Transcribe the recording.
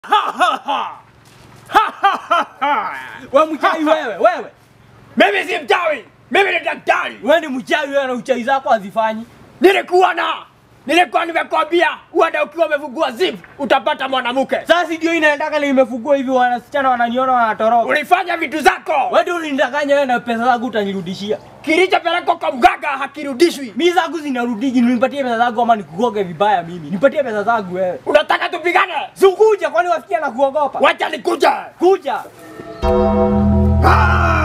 Wewe mchawi wewe, wewe. Mimi si mchawi, mimi ni daktari. Wewe ni mchawi wewe na uchawi zako hazifanyi. Nilikuwa na nilikuwa nimekwambia uende ukiwa umefungua zip utapata mwanamke. Sasa ndio inaendaka na imefungua hivi wanasichana wananiona wanatoroka. Ulifanya vitu zako, Wewe ndio ulinidanganya wewe na pesa zangu utanirudishia. kilichopelekwa kwa mganga hakirudishwi. Mimi zangu zinarudiji, nipatie pesa zangu ama nikugoge vibaya mimi. Nipatie pesa zangu wewe. Unataka tupigane? Sikuja kwani wasikia na kuogopa? Wacha nikuje. Kuja. Ah!